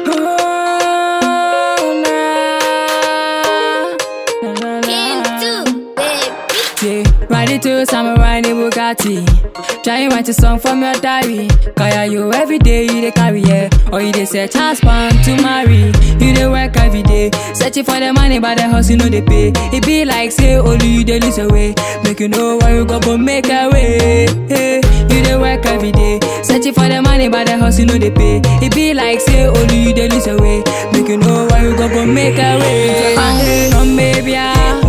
Into, baby. Yeah, ride it to samurai the Bugatti. Try and write a song from your diary. Kaya you every day you dey carry yeah. Or you dey search husband to marry. You dey work every day, searching for the money, but the house you know they pay. It be like say only you dey lose away. Make you know where you go, but make a way. Hey, you dey work every day, searching for the money, but the house you know they pay. It be like say only you dey lose away. Make you know where you go, but make a way. Ah, hey, no baby, ah.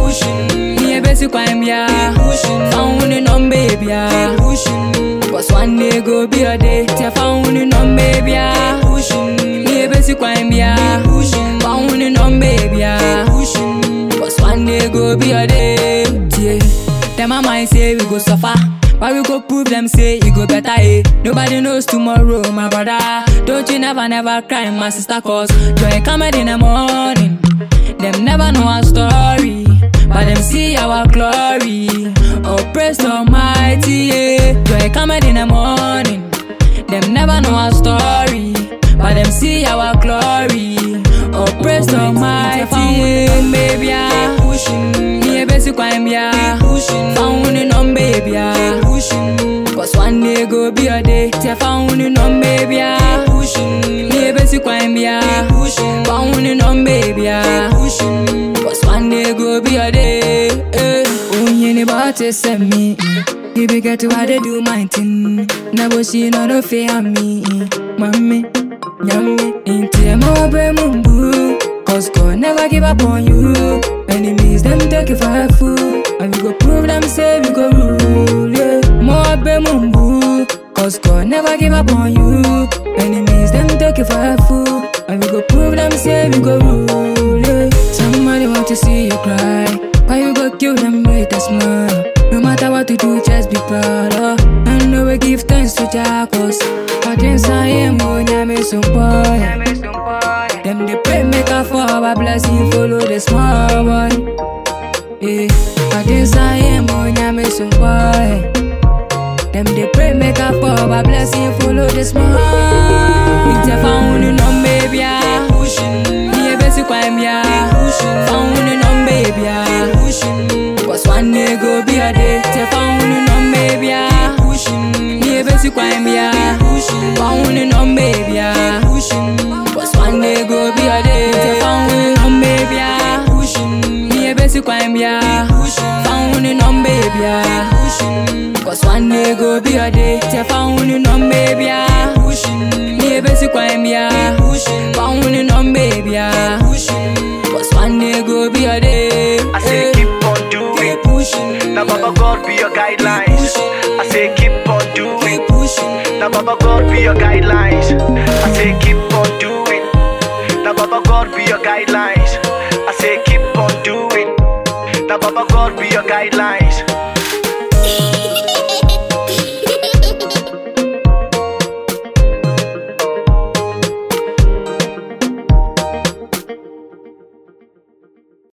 Me basic crime, yeah. Found in on baby, yeah. Cause one day go be a day. Te found in on baby, yeah. Me basic crime, yeah. Found in on baby, yeah. Cause one day go be a day. Yeah. Them my mind say we go suffer. But we go prove them say it go better, eh? Nobody knows tomorrow, my brother. Don't you never, never cry, my sister, cause joy coming in the morning. Them never know our story, but them see our glory. Oh, praise the Almighty, yeah. Joy coming in the morning. Them never know our story, but them see our glory. Oh, praise the Almighty, yeah. Baby, yeah. Me a basic crime, yeah. Found in on baby, yeah. Cause one day go be a day. Te found in on baby, yeah. Me a basic crime, yeah. Found in on baby, yeah. Cause one day go be a day. Eh. Oh, you ain't about to send me. You be get to how they do my thing. Never see no no fear me. Mommy, yummy. Into your mobile mumbu. Cause God never give up on you. Enemies, them take you for a fool. And we go prove them say we go rule. Yeah. Mobile mumbu. Cause God never give up on you. Enemies, them take you for a fool. And we go prove them say we go rule. Yeah. Somebody want to see you cry. But you go kill them with a smile. No matter what you do, just be proud. Oh. And know we give thanks to Jacos. But inside him, oh, nyame some boy. Them they pray make a fall, but blessing follow the small boy. Yeah, but inside him, oh, nyame some boy. Them they pray make a fall, but blessing follow the small. It's a found in on baby, yeah. Me a basic crime, yeah. Found in on baby, yeah. Cause one day go be a day. Te found in on baby, yeah. Me a basic crime, yeah. Found in on baby, yeah. Cause one day go be a day. Te found in on baby, yeah. Me a basic crime, yeah. Found in on baby, yeah. Cause one day go be a day. Te found in on baby, yeah. Me a basic crime, yeah. Found in on baby, yeah. Cause one day go be a day. I say eh. keep on doing. Keep pushing. Now Baba God be your guidelines. I say keep on doing. Keep pushing. Now Baba God be your guidelines. I say keep on doing. Now Baba God be your guidelines. I say keep on doing. Now Baba God be your guidelines.